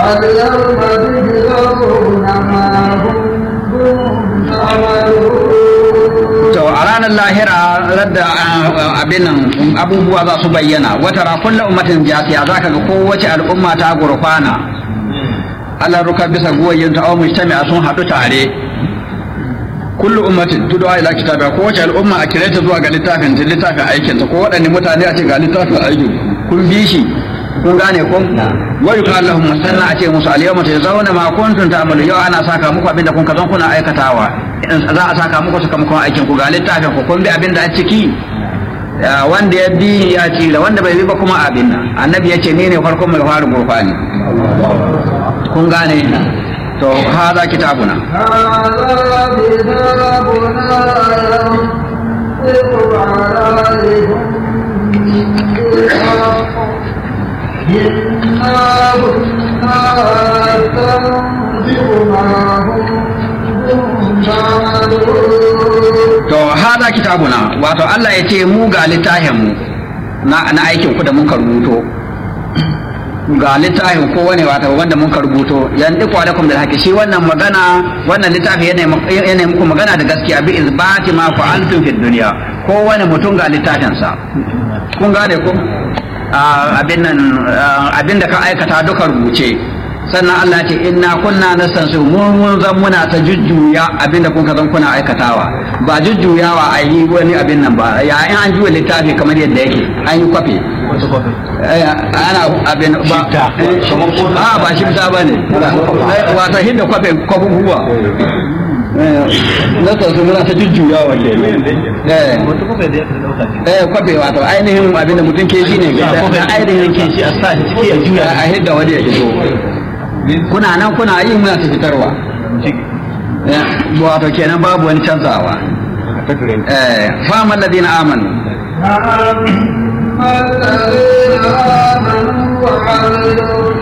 اليوم تجزون ما كنتم تعملون to a ranar lahira radda ah, abin nan abubuwa za su bayyana wata ra kullu ummatin jasiya zaka ga kowace al'umma ta gurfana Allah ruka bisa guwayen ta aw mujtami'a sun hadu tare kullu ummatin tud'a ila kitabiha kowace al'umma a kireta zuwa ga littafin ta littafin aikin ta ko waɗanne mutane a ce ga littafin aikin kun bi shi kun gane ko wa yuqal lahum musanna a ce musu al yawma tazawna ma kuntum ta'malu yau ana saka muku abinda kun kazan kuna aikatawa za a saka muku sakamakon aikin ku ga littafin ku kun bi abinda a ciki Ya, wanda ya bi ya ci wanda bai bi ba kuma abin nan annabi ya ce ni ne farkon mai fara gurfani kun gane to hada kitabuna هذا كتابنا ينطق عليكم بالحق إنا كنا نستنطق ما كنتم تعملون to hada kitabuna wato Allah ya ce mu ga littafin mu na, na aikin ku da mun ka rubuto ga littafin ko wani wato wanda mun ka rubuto yanzu ku alaikum bil haqi shi wannan magana wannan littafi yana mu- yana muku magana da gaskiya bi izbati ma fa'altum fid dunya ko wani mutum ga littafin sa kun gane ko Ah, abin nan ah, abin da ka aikata duka rubuce sannan Allah ya ce inna kunna nastansu mun mun zan muna ta jujjuya abin da kun ka zan kuna aikatawa ba jujjuyawa a yi wani abin nan ba ya in an juya littafi kamar yadda yake an yi kwafi Eh, ana abin ba a ba shi ta ba ne wata hinda kwafe kwafin huwa nastansu muna ta jujjuyawa ke eh eh kwafe wato ainihin abin da mutum ke shi ne ga ainihin ke shi a sa shi ciki ya juya a hidda wani ya fito kuna nan kuna yi muna ta fitarwa Eh, wato kenan babu wani canzawa eh fama alladhina amanu أما الذين آمنوا وعملوا